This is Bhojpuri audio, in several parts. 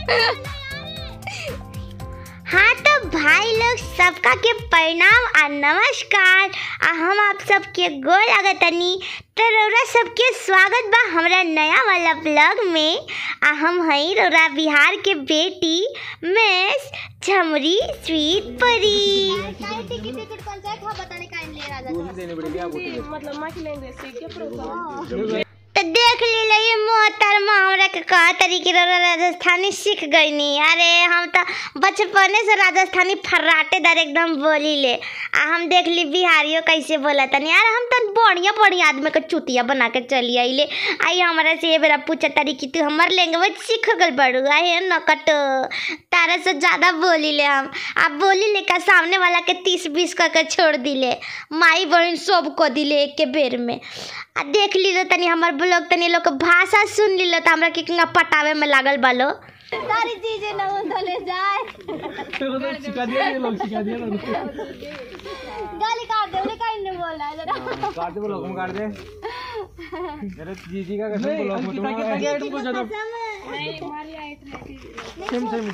हाँ तो भाई लोग सबका के प्रणाम आ नमस्कार आ हम आप सबके गोल लगतनी तो रौरा सबके स्वागत बा हमरा नया वाला ब्लॉग में आ हम हई रौरा बिहार के बेटी मिस झमरी स्वीट परी मतलब माँ की लैंग्वेज सीख के प्रोग्राम तो देख ली ये मोहतरमा हमरा के कहा तरीके रौरा राजस्थानी सीख गई नी अरे हम तो बचपने से राजस्थानी फर्राटेदार एकदम बोली ले आ हम देख ली बिहारियों कैसे बोला तनी यार हम तो बढ़िया बढ़िया आदमी के चुतिया बना के चली आइले आई हमारा से ये बेरा पूछा तारी कि तू हमार लैंग्वेज सीख गल बड़ू आहे नकट तारा से ज़्यादा बोली ले हम आप बोली ले का सामने वाला के तीस बीस करके छोड़ दिले माई बहन सब को दिले एक के बेर में आ देख ली लो तनी हमार ब्लॉग तनी लोग के भाषा सुन ली लो तो हमरा के किंगा पटावे में लागल बालो सारी चीजें ना उधले जाए सिखा दिया ये लोग सिखा दिया लोग गाली काट दे उन्हें कहीं नहीं बोल रहा है जरा काट दे ब्लॉग में काट दे अरे जीजी का कसम नहीं ब्लॉग में अंकिता की ताकि आइटम को ज्यादा सेम सेम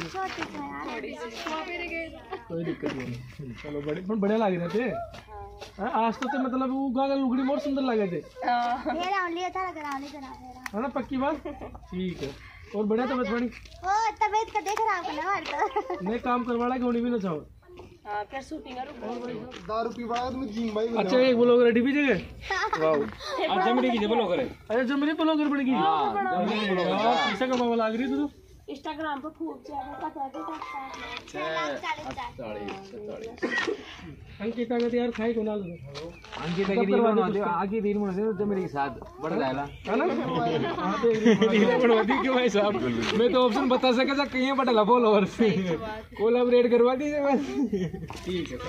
कोई दिक्कत नहीं चलो बड़े पण बढ़िया लग रहे थे हाँ, आज तो ते मतलब वो गागा लुगड़ी बहुत सुंदर लगे थे है ना पक्की बात ठीक है और बढ़िया तबियत बड़ी तबीयत का देख रहा हूँ ना नहीं काम करवाना कि भी ना चाहो हाँ फिर शूटिंग अच्छा एक ब्लॉग रेडी भी जगह वाओ आज जमड़ी की ब्लॉग करे अच्छा जो मेरी ब्लॉगर बनेगी यार पैसा कमावा लाग रही तू तो इंस्टाग्राम पर खूब ज्यादा पता है अंकिता का तो यार खाई को ना लो अंकिता की रील बना दे आगे रील बना दे जमड़ी के साथ बढ़ जाएगा है ना हाँ तो एक रील बनवा दी क्यों भाई साहब मैं तो ऑप्शन बता सका था कहीं बटला फॉलोअर्स कोलैबोरेट करवा दीजिए बस ठीक है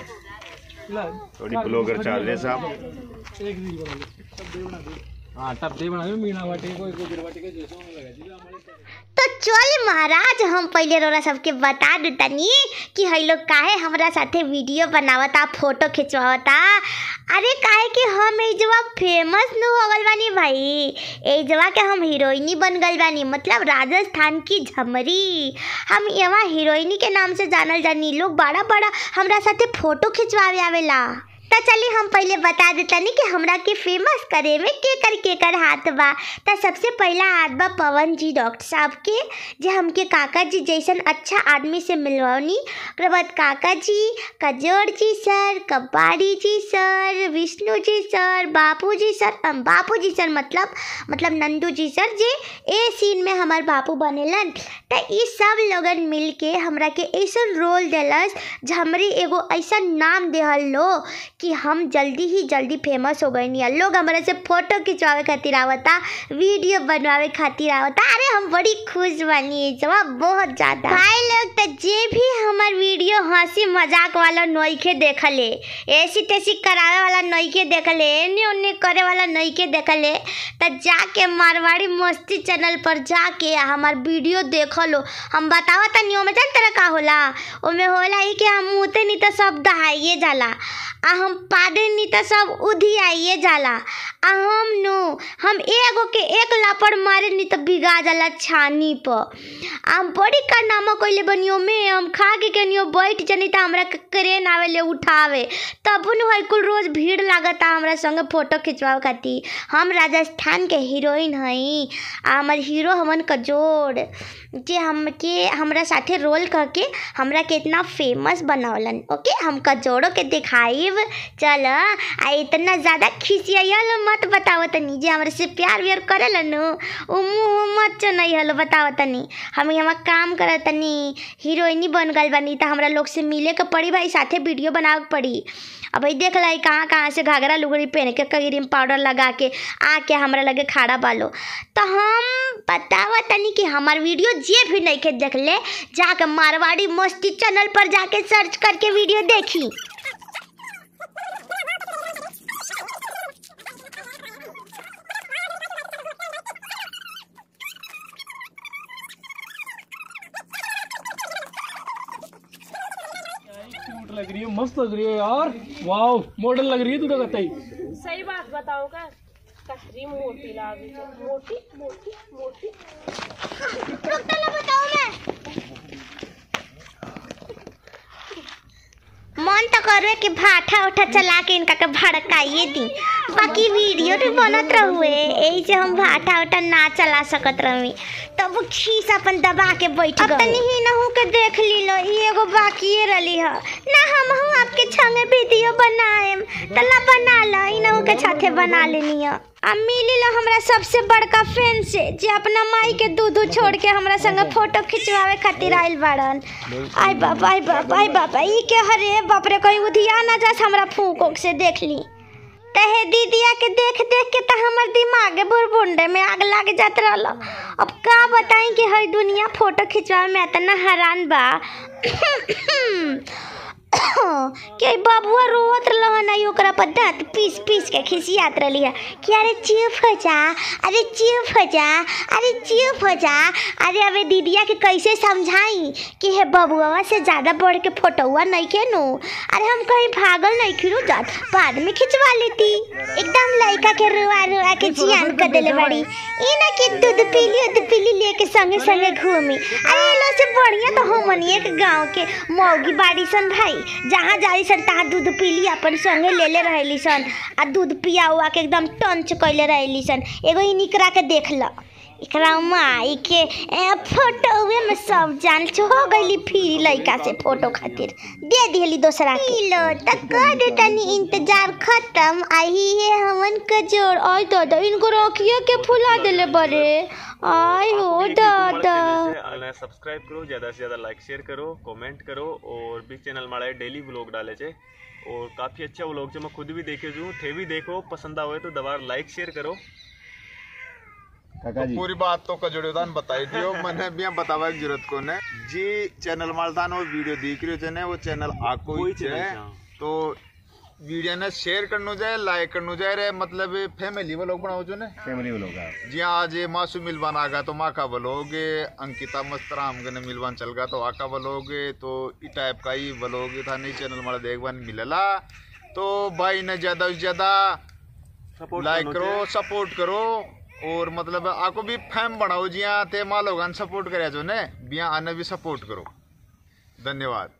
ला थोड़ी ब्लॉगर चाल रहे साहब एक रील बना लो सब दे बना दो हाँ तब दे बना दो मीना वाटी को गुजर वाटी को जैसे होने लगा जी हमारे तो चल महाराज हम पहले रोरा सबके बता दू तनी कि हई लोग काहे हमरा साथे वीडियो बनावता फोटो खिंचवावता अरे काहे कि हम एजवा फेमस न हो गल बानी भाई एजवा के हम हीरोइनी बन गल बानी मतलब राजस्थान की झमरी हम यहाँ हीरोइनी के नाम से जानल जानी लोग बड़ा बड़ा हमरा साथे फोटो खिंचवावे आवेला तो चलिए हम पहले बता देतनी कि हमरा के फेमस करे में केकर केकर हाथ बा तो सबसे पहला हाथ बा पवन जी डॉक्टर साहब के जे हमके काका जी जैसन अच्छा आदमी से मिलवनी ओकरे बाद काका जी कजोड़ जी सर कबाड़ी जी सर विष्णु जी सर बापू जी सर अम, बापू जी सर मतलब मतलब नंदू जी सर जे ए सीन में हमार बापू बनेलन तो ई सब लोगन मिल के हमरा के ऐसा रोल देलस झमरी एगो ऐसा नाम देहल लो कि हम जल्दी ही जल्दी फेमस हो गए नहीं लोग हमारे से फोटो खिंचवावे खातिर आवता वीडियो बनवावे खातिर आवता अरे हम बड़ी खुश बनी है जवाब बहुत ज़्यादा भाई लोग तो जे भी हमार वीडियो हंसी मजाक वाला नोइखे देखले ऐसी तैसी करावे वाला नोइखे देखले एने ओने करे वाला नोइखे देखले तो जाके मारवाड़ी मस्ती चैनल पर जाके हमार वीडियो देख लो हम बतावा तनी ओमे जान तरह का होला ओमे होला ही कि हम मुते नहीं तो सब दहाइए जाला आ हम पादे नहीं तो सब उधियाइए जाला आ हम नो हम एगो के एक लापड़ मारे नहीं तो भिगा जाला छानी पर हम बड़ी कारनामा कइले बनियो में हम खा के कनियो बैठ जनी तो हमरा के क्रेन आवे ले उठावे तब न है कुल रोज भीड़ लागता हमरा संगे फोटो खिंचवावे खातिर हम राजस्थान के हीरोइन हई आ हमर हीरो हमन कजोड़ जे हमके हमरा साथे रोल करके हमरा के इतना फेमस बनौलन ओके हम कजोड़ो के दिखाइब चल आ इतना ज़्यादा खिसियल मत बताओ तनी जे हमरा से प्यार व्यार करेलन उ मुँह मत चनैहल बताओ तनी हम यहाँ काम करत तनी हीरोइनी बन गल बनी तो हमरा लोग से मिले के पड़ी भाई साथे वीडियो बनावे के पड़ी अब भाई देख लाई कहाँ कहाँ से घाघरा लुगड़ी पहन के क्रीम पाउडर लगा के आके हमरा लगे खाड़ा बालो तो हम बतावा तनी कि हमार वीडियो जे भी नहीं के देख ले जाके मारवाड़ी मस्ती चैनल पर जाके सर्च करके वीडियो देखी क्यूट लग रही है मस्त लग रही है यार वाओ मॉडल लग रही है तू तो कतई सही बात बताओ का कसरी मोटी लागी मोटी मोटी मोटी रुक तो ना बताओ मैं करुए के भाठा उठा चला के इनका के भड़काइए दी बाकी वीडियो तो बनत रहुए यही से हम भाठा उठा ना चला सकत रही तब वो खीस अपन दबा के बैठ गए तनी ही नहु के देख ली लो ई एगो बाकिए रली ह ना हम हूँ आपके छंगे वीडियो बनाएम तला बना लो ई नहु के साथे बना लेनी है आ मिली लो हमरा सबसे बड़का फैन से जे अपना माई के दूध छोड़ के हमरा संगे फोटो खिंचवावे खातिर आइल बाड़न आई बाप आई बाप आई बाप ई के हरे बाप रे कहीं उधिया ना जास हमरा फूक उक से देख ली तहे दीदिया के देख देख के तो हमर दिमागे बुरबुंडे में आग लग जात रहल अब का बताई कि हर दुनिया फोटो खिंचवावे में इतना हैरान बा के बबुआ रोत रहन आई ओकरा पर दांत पीस पीस के खिसियात रहली है कि अरे चुप हो जा अरे चुप हो जा अरे चुप हो जा अरे अबे दीदिया के कैसे समझाई कि हे बबुआ से ज़्यादा बढ़ के फोटोआ नहीं के नो अरे हम कहीं भागल नहीं खिरू जात बाद में खिंचवा लेती एकदम लड़का के रुआ रुआ के जियान कर देले बड़ी ई ना कि दूध पीली दूध पीली लेके संगे संगे घूमी अरे लो से बढ़िया तो हमनिए के गांव के मौगी बाड़ी सन भाई जहाँ जाई सन तहाँ दूध पीली अपन संगे ले ले रहली सन आ दूध पिया हुआ के एकदम टंच कैले रहली सन एगो ही निकरा के देख ल एकरा माई के ए, फोटोवे में सब जान हो गईली फिर लड़का से फोटो खातिर दे दिहली दोसरा के लो तक कर दे तनी इंतजार खत्म आई है हमन के जोड़ आई दादा इनको रोकिए के फुला देले बड़े आई हो दादा અને સબસ્ક્રાઇબ કરો ज़्यादा से ज़्यादा लाइक शेयर करो कमेंट करो और भी चैनल माड़ा डेली व्लॉग डाले छे और काफ़ी अच्छा व्लॉग છે मैं खुद भी देखे छू थे भी देखो पसंद आवे तो दबार लाइक शेयर करो तो पूरी बात तो कजोड़ियोदान बताई दियो मैंने भी बतावा की जरूरत को ने जी चैनल मालदान वो वीडियो देख रहे थे ने वो चैनल आको ही चैनल है છે, હા. तो वीडियो ने शेयर करनो जाए लाइक करनो जाए रे मतलब फैमिली वो लोग बनाओ जो ने फैमिली व्लॉग जी हाँ आज ये मासू मिलवान आ गया तो माँ का बलोगे अंकिता मस्तराम गने मिलवान चल गया तो आका बलोगे तो ई टाइप का ही बलोगे था नहीं चैनल मारा देखवान मिलेला तो भाई ने ज्यादा से ज्यादा सपोर्ट लाइक करो सपोर्ट करो और मतलब आपको भी फैम बनाओ जिया ते माँ लोग सपोर्ट करे जो ने बिया आने भी सपोर्ट करो धन्यवाद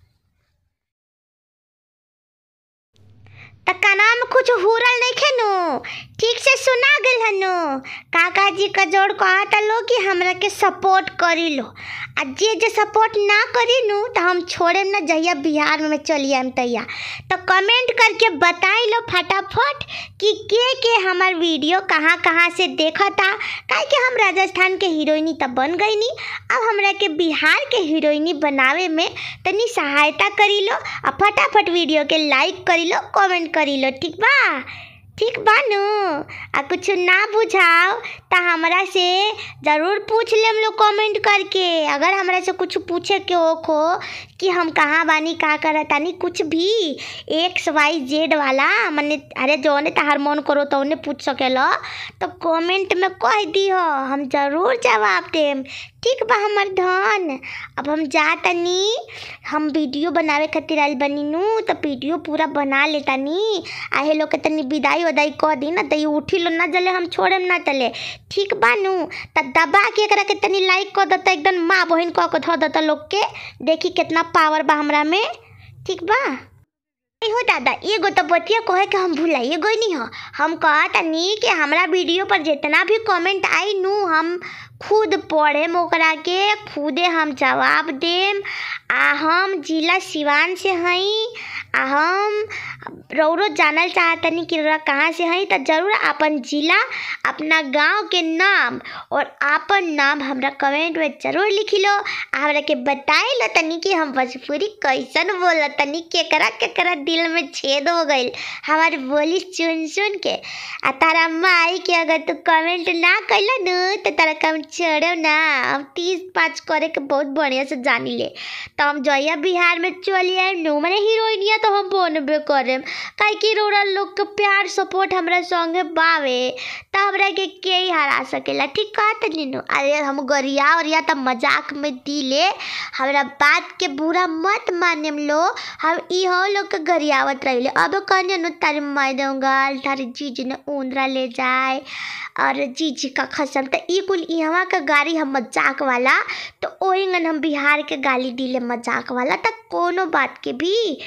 त काना में कुछ हुरल नहीं खेनु ठीक से सुना गल हनु काका जी का जोड़ कहता लो कि हमरा के सपोर्ट करी लो आ जे जे सपोर्ट ना करी नु तो हम छोड़े ना जहिया बिहार में चली आम तैया तो कमेंट करके बताई लो फटाफट कि के के हमार वीडियो कहाँ कहाँ से देखा था काहे कि हम राजस्थान के हीरोइनी तब बन गई नी अब हमरा के बिहार के हीरोइनी बनावे में तनी सहायता करी लो आ फटाफट वीडियो के लाइक करी लो कमेंट करी लो ठीक बा ठीक बा नु आ कुछ ना बुझाओ तो हमरा से ज़रूर पूछ लेम लोग कमेंट करके अगर हमरा से कुछ पूछे के हो खो कि हम कहाँ बानी का करत तानी कुछ भी एक्स वाई जेड वाला मने अरे जौने तहार मन करो तो उन्हें पूछ सकेला तो कमेंट में कह दियो हम ज़रूर जवाब देम ठीक बा हमर धन अब हम जा तनी हम वीडियो बनावे खातिर आइल बनी नु तो वीडियो पूरा बना ले तनी आहे लोग के तनी विदाई वदाई कह दी ना तो ये उठी लो ना जले हम छोड़े ना चले ठीक बा नु त दबा के एकरा के तनी लाइक कर देता एकदम माँ बहन कह के धो देता लोग के देखी कितना पावर बा हमरा में ठीक बा नहीं हो दादा एगो तो बतिया कहे के हम भुलाइए गई नहीं हो हम कहा तनी कि हमरा वीडियो पर जितना भी कमेंट आई नू हम खुद पढ़ेम ओकरा के खुदे हम जवाब देम आ हम जिला सिवान से हई आ हम रौरो जानल चाहतनी कि रौरा कहाँ से हई तो जरूर अपन जिला अपना गांव के नाम और आपन नाम हमरा कमेंट में जरूर लिखी लो आ हमरा के बताई लो तनी कि हम भोजपुरी कैसन बोल तनी केकरा केकरा दिल में छेद हो गईल हमारी बोली सुन सुन के आ तारा माई के अगर तू कमेंट ना कैला नु तो तारा कम चढ़ो ना हम तीस पाँच करे के बहुत बढ़िया से जानी ले तो हम जहिया बिहार में चली आए नु मैंने हीरोइनिया तो हम बनबे करेम काहे कि रोड़ा लोग के प्यार सपोर्ट हमरा संगे बावे त हमरा के के ही हरा सकेला ठीक कहत नीनू अरे हम गरिया और या त मजाक में दिले हमरा बात के बुरा मत मानेम लो हम इहो लोग के गरियावत रहिले अब कहने नु तारी माई दूंगा तारी जीजी ने ऊंदरा ले जाए और जीजी का खसम तो ई कुल यहाँ का गाड़ी हम मजाक वाला तो ओहिंगन हम बिहार के गाली दिले मजाक वाला तो कोनो बात के भी सीरियस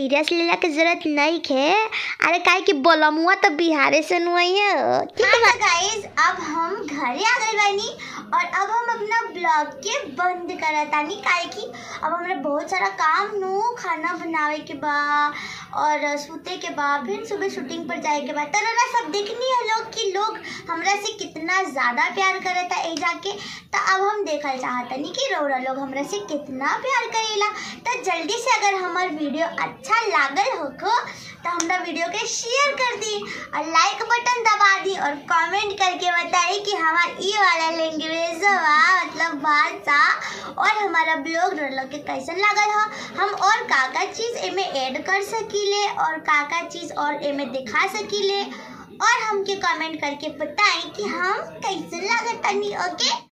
सीरियस लेला के जरूरत नहीं खे अरे काहे कि बोलमुआ तो बिहारे से नुआई है ठीक है गाइस अब हम घरे आ गए बानी और अब हम अपना ब्लॉग के बंद करतानी काहे कि अब हमरा बहुत सारा काम नु खाना बनावे के बा और सूते के बा फिर सुबह शूटिंग पर जाए के बाद तरह सब देखनी है लोग कि लोग हमरा से कितना ज़्यादा प्यार करता ए जाके तो अब हम देखल चाहतनी कि रौरा लोग हमरा से कितना प्यार करेला तो जल्दी से अगर हमार वीडियो अच्छा लागल होको तो हमरा वीडियो के शेयर कर दी और लाइक बटन दबा दी और कमेंट करके बताई कि हमार ई वाला लैंग्वेज बा मतलब भाषा और हमारा ब्लॉग लोग के कैसन लागल हो हम और का का चीज़ एमे ऐड कर सकीले और का का चीज़ और एमे दिखा सकीले और हमके कमेंट करके बताएं कि हम कैसे लागत तनी ओके